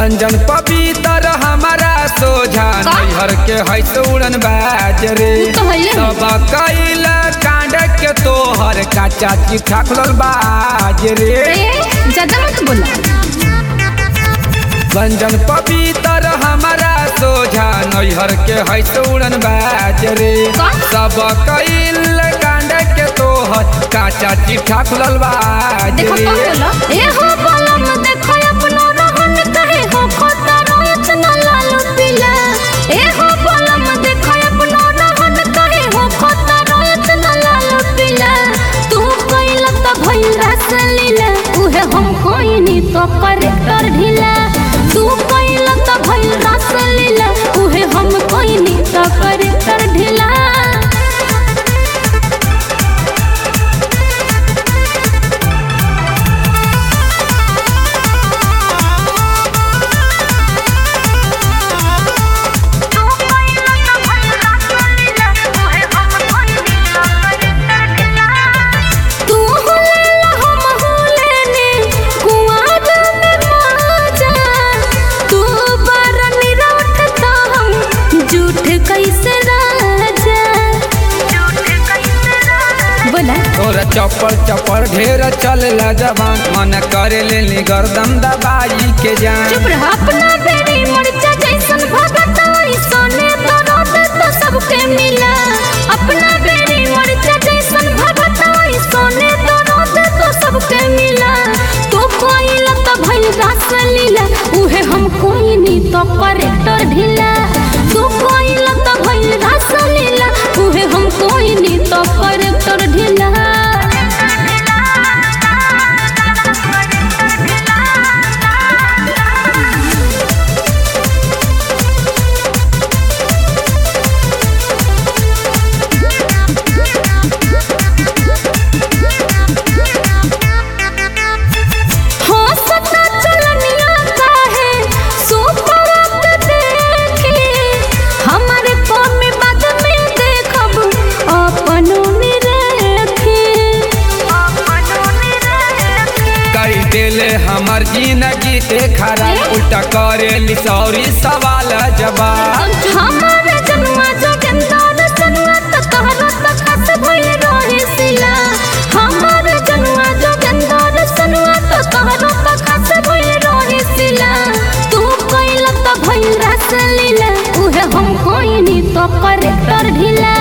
रंजन पवित्र हमारा सोझा का? नैहर के है उड़न बाज रे उ तो हइले है। सब कैल कांड के तोहर का चाची ठाकुर बाज रे ए ज्यादा मत बोला रंजन पवित्र हमारा सोझा नैहर के है उड़न बाज रे का? सब कैल कांड के तोहर का चाची ठाकुर बाज देखो रे कौन बोला ए हो बलम देखो अपनो रहन कहे हो खोता रोच न लाल पीला ए हो बलम देखो अपनो रहन कहे हो खोता रोच न लाल पीला तू कइल त भइल रस लीला उहे हम कोइनी तो करेक्टर ढीला तू कइल त भइल रस लीला उहे हम कोइनी तो करेक्टर ढीला तू हुलेला हम हुलेने कुआर में माजा तू बारनी रोटता हम झूठ कैसे राजा बोला तोरा चप्पल चप्पल ढेर चल जबान मन करे लेली गर्दन दबाई के जान चुप रह अपना बेरी मरचा जैसन भगता सोने तो रोत तो सबके मिला अपना बेरी मरचा जैसन भगता सोने तो रोत तो सबके मिला तो कोई लत भइल रस लीला उहे हम कोई नी तो करेक्टर ढीला तू कोई लत भइल रस लीला उहे हम कोई नी तो करेक्टर ढीला हो सता चलनिया काहे सुपरत देखे हमारे कौम में बाद में देखब अपनों में रखे कर देले हमर जिंदगी ते खराब उल्टा करे ली सौरी सवाल जवाब हमारे जनुआ जोगेंदार जनुआ त तहरा त खस भइल रहे सिला हमारे जनुआ जोगेंदार जनुआ त तहरा त खस भइल रहे सिला तू कइल त भइल रस लीला उहे हम कोइनी तो करेक्टर ढीला